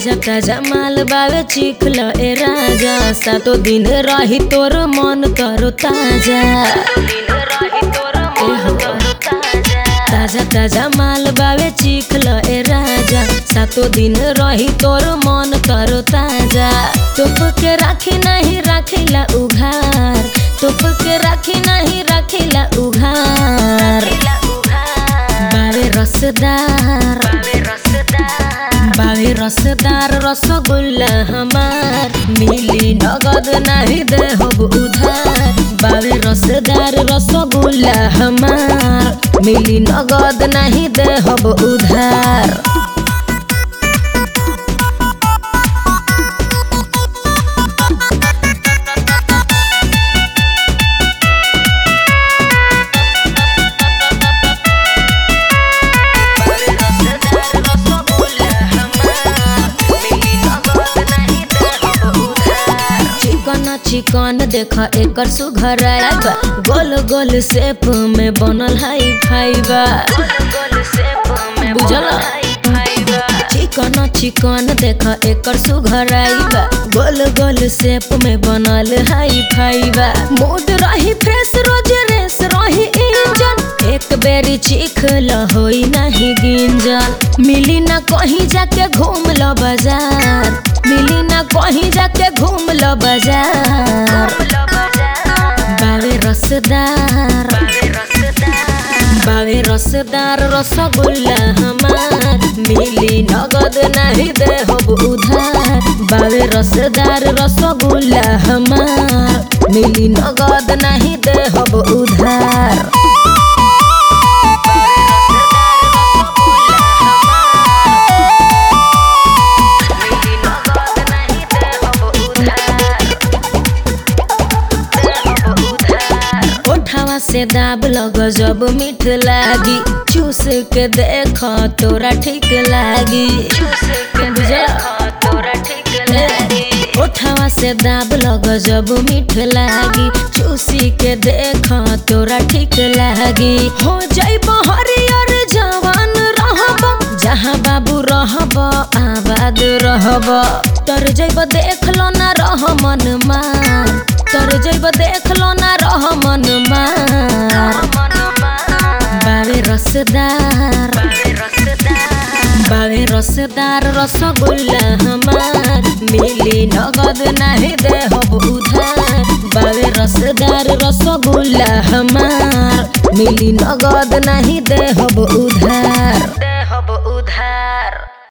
ताजा ताजा माल बावे चिखल ए राजा सातो दिन रही तोर मन तरो ताजा ए हो। ताजा ताजा माल बावे चिखल ए राजा सातो दिन रही तोर मन तरो ताजा टोप के राखी नहीं राखिला उघार टोप के राखी नहीं राखिला उघार बावे रसदार बावे रसदार रसगुल्ला हमार मिली नगद नहीं दे हब उधार बावे रसदार रसगुल्ला हमार मिली नगद नहीं दे हब उधार चिकन चिकन देख एकर सुघराई बा गोल गोल शेप में बनल हाई फाइबा बुझल चिकन चिकन देख एकर सुघराई बा गोल गोल शेप में बनल हाई फाइबा मूड रही फ्रेश रोज रेस रही इंजन एक बेरी चीख ल होई नहीं गिंजन मिली ना कहीं जाके घूम ल बाजार मिली ना कहीं जाके घूम ल बाजार बावे रसदार बावे रसदार रसगुल्ला हमार मिली नगद नहीं दे हब उधार बावे रसदार रसगुल्ला हमार मिली नगद नहीं दे हब उधार ओठावा से दाब लग जब मीठ लागी चूस के देख तोरा ठीक लागी बुझल? ओठावा से दाब लग जब मीठ लागी चूसी के देख तोरा ठीक लागी हो जाइब हरियर जवान रहब जहाँ बाबू रहब आबाद रहब तर जैब देख लो ना रह मन मार तर जैब देख लो ना रह मन मार बावे रसदार बावे रसदार रसगुल्ला हमार मिली नगद नहीं दे हब उधार बावे रसदार रसगुल्ला हमार मिली नगद नहीं दे हब उधार दे हब उधार